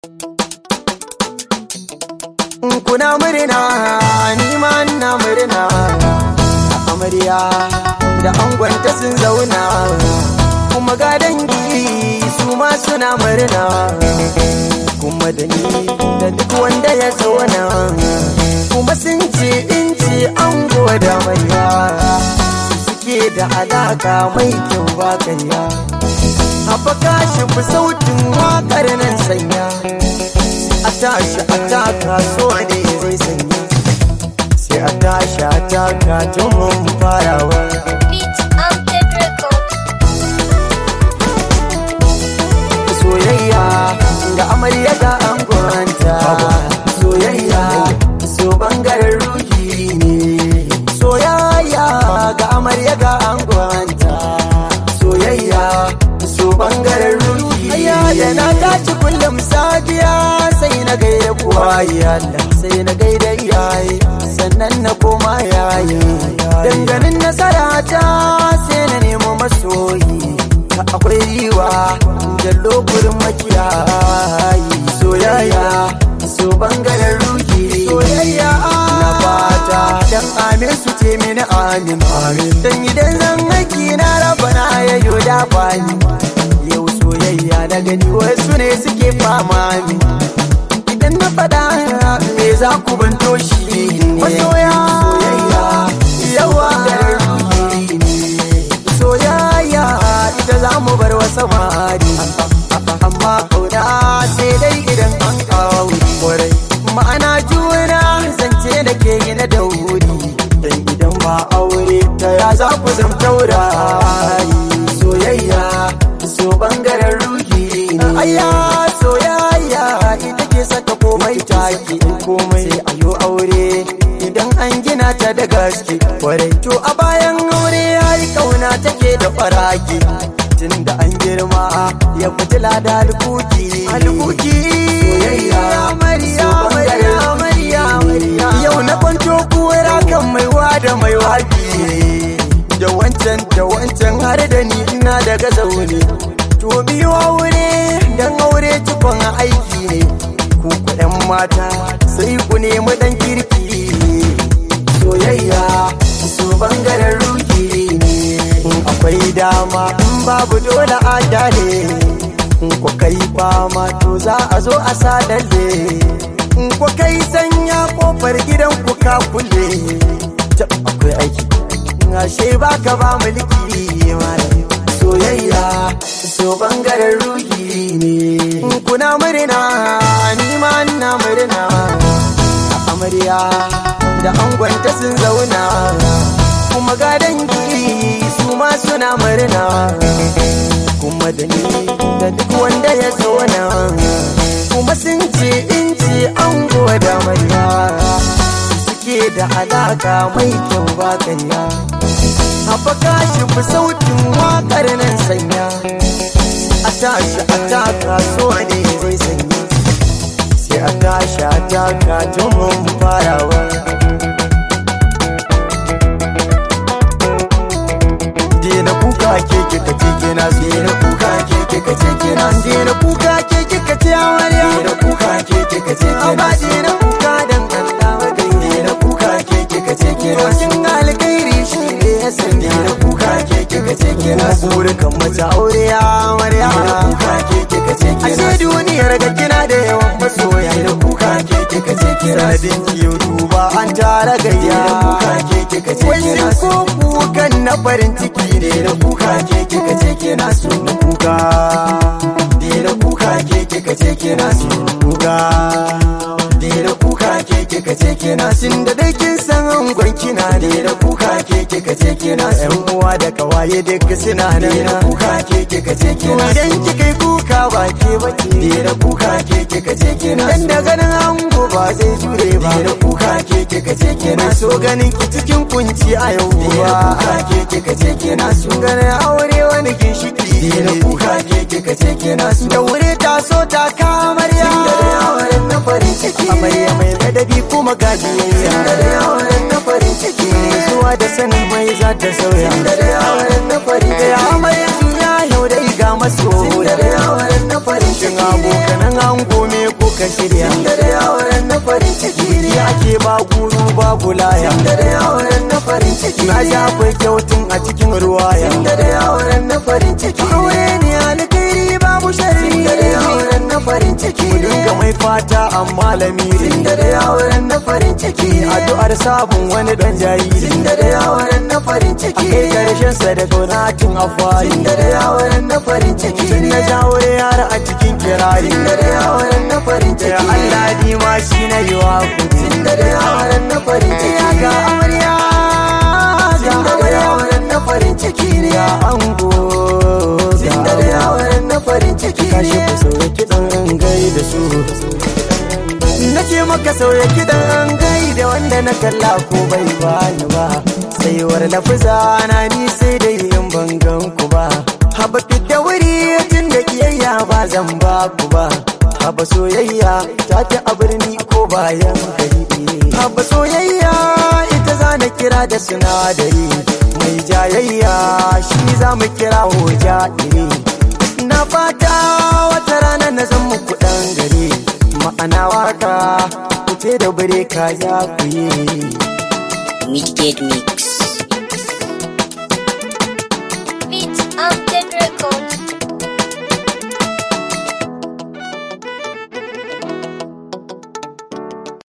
kuna murna ni ma ina murna amarya da angonta sun zauna kuma ga dangi su ma suna murna kuma da ni da duk wanda ya zauna kuma sun ce in ce ango da murya suke da alaka mai kyau ba karya haɓaka shi fi sautin waƙar nan sanya a tashi a taka so ne zai sanya sai a tashi a taka tun mun farawa Beat Amped Record. soyayya ga amarya ga angonta soyayya so bangaren ruhi ne soyayya ga amarya ga angonta soyayya so bangaren ruhi da na tashi kullum safiya sai na gaida kuwa Allah sai na gaida iyaye sannan na koma yayi danganin nasara ta sai na nemo masoyi akwai riwa jallo gurin makiyayi soyayya so bangaren ruki soyayya na fata dan amin su ce mini amin amin dan idan zan aiki na raba na yayo da bani yau soyayya na gani wasu ne suke fama min idan na faɗa me za ku banto shi masoya soyayya yawa soyayya ita za mu bar wa samari amma kauna sai dai idan an kawo kwarai ma'ana juna zance da ke yi na dauri dan idan ba aure ta ya za ku zam taurari soyayya so bangaren ruhi ayya soyayya ita ke saka komai take komai sai ayo aure idan an gina ta da gaske kwarai to a bayan aure yayi kauna take da faraki tun da an girma ya fitila da alkuki alkuki soyayya mariya mariya mariya mariya yau na kwanto kura kan maiwa da mai waki da wancan da wancan har da ni ina daga zaune to biyu aure dan aure cikon aiki ne ku kuɗin mata sai ku nemi dan kirki soyayya su bangaren ruki ne in akwai dama in babu dole a dale in ku kai fama to za a zo a sadalle in ku kai sanya kofar gidan ku ka kulle tab akwai aiki ashe baka ba mulki malam soyayya so bangaren ruhi ne kuna murna ni ma ina murna amarya da angonta sun zauna kuma ga dangi su ma suna murna kuma da ni da duk wanda ya zauna kuma sun ce in ce ango da amarya suke da alaka mai kyau ba karya haɓaka shi fi sautin waƙar nan sanya a tashi a taka so ne zai sanya sai a tashi a taka tun mun farawa Dena kuka ke kika ce kina so Dena kuka ke kika ce kina so Dena kuka ke kika ce amarya Dena kuka ke kika ce kina so Dena kuka dan Allah wa gai Dena kuka ke kika ce kina so Kin alkhairi shi ne ya sanya Dena kuka ke kika ce kina so Burkan mace aure ya amarya Dena kuka ke kika ce kina so Ashe duniyar ga kina da yawan masoya Dena kuka ke kika ce kina so Sanadin kiyo duba an tara gayya Dena kuka ke kika ce kina so Wai ko kukan na farin ciki ne na kuka ke kika ce kina so na kuka Dina kuka ke kika ce kina so kuka Dina kuka ke kika ce kina so da dai kin san angon kina Dina kuka ke kika ce kina so yan uwa da kawaye duk suna nan Dina kuka ke kika ce kina so idan kika yi kuka ba ke bace Dina kuka ke kika ce kina so dan da ganin ango ba zai jure ba Dina kuka ke kika ce kina so ganin ki cikin kunci a yau Dina kuka ke kika ce kina so ganin aure wani ginshiki Dina kuka ke kika ce kina so da wuri ta so ta kamarya da yawarin na farin ciki amarya mai ladabi kuma gajiyayya da yawarin na farin ciki zuwa da sanin mai za ta sauya da yawarin na farin ciki amarya juya yau da iga maso da yawarin na farin ciki abokanan ango me muka shirya Tunda da auren na farin ciki ne Biki ake ba guru babu laya Tunda da auren na farin ciki Na ji akwai kyautun a cikin ruwaya Tunda da auren na farin ciki Aure ne alkhairi babu sharri Tunda da auren na farin ciki Mu dinga mai fata amma lamiri Tunda da auren na farin ciki Addu'ar sabon wani dan jariri Tunda da auren na farin A ciki kai karshen sa da kaunatin afari Tunda da auren na farin ciki Tun na jawo yara a cikin kirari Tunda da auren na farin Da ciki Allah ni ma shi na yi wa kuɗi Tunda da auren na farin ciki Ya ga amarya ga Tunda da amarya auren na farin ciki ne Ya ango ga Tunda da auren na farin ciki Kashi ne ku sauya kiɗan gai da su Na ce maka sauya kiɗan gai da wanda na kalla ko bai bani ba Saiwar lafuza na ni sai da yin bangan ku ba Haba da wuri tun da kiyayya ba zan ba ku ba Haba soyayya ta ta a birni ko bayan gari Haba soyayya ita za na kira da sinadari Mai jayayya shi za mu kira hoja iri Na fata wata rana na zan muku ɗan gari Ma'ana waka ku ce da bare ka za ku yi Midgate Mix.